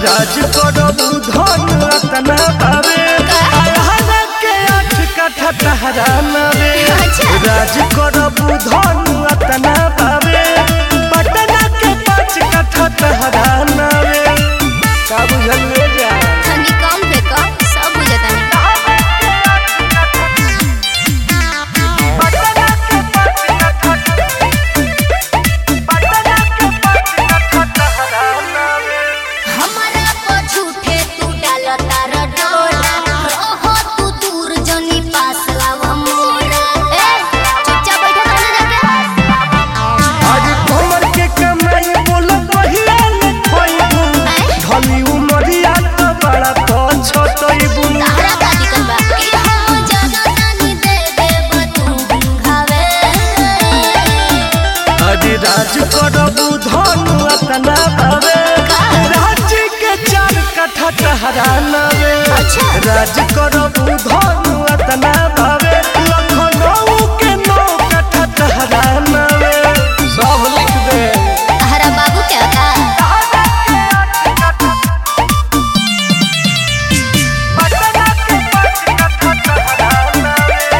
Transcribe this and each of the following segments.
राज करबू धन रतना पावे अरहर के आठ कठा तहरा नवे अच्छा। राज करबू धन रतना पावे पटना के पाँच कठा तहरा नवे का बुझल ले जा तनी कम पे कम सब बुझतानी पटना के पाँच कठा पटना के पाँच कठा तहरा नवे हमारा को झूठे तू डालता र डोरा रहो तू दूर जनी पास लावा मोरा ए चुपचाप बैठा रहना जाके आज कमर के कमाई बोल पहिया ले खोइबू धनी उमरिया तो बड़ा तो छोटइबू तारा का दिक्कत बा कि हम ज्यादा तानी दे देब तू घावे आज राज करबू धन अतना पावे राज के चार कठा टहरा नवे अच्छा। राज करबू धन अतना पावे लखनऊ के नौ कठा टहरा नवे सब लिख दे तारा बाबू क्या का पटना के पाँच कठा टहरा नवे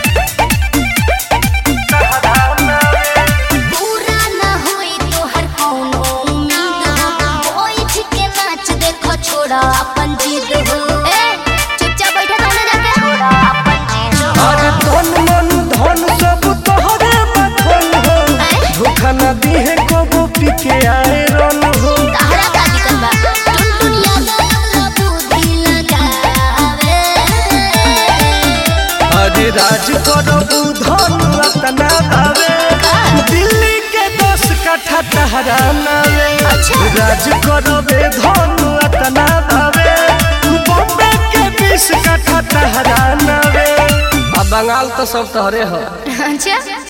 टहरा नवे पूरा ना होई तोहर कौनो उम्मीद हो बैठ के नाच देखो छोड़ा अपन जिद हो ए चुपचाप बैठा रहना जाके छोड़ा अपन जिद हो अरे धन मन धन सब तोहरे बधन हो धोखा न दिहे कबो पीके आए रन हो तारा का दिक्कत बा टुन दुनिया गला बुद्धि लगावे अरे राज करबू धन रतना पावे दिल्ली के दस कठा टहरा नवे अच्छा। राज करबे धन रतना पावे बॉम्बे के बीस कठा टहरा नवे अब बंगाल तो सब तोहरे हो अच्छा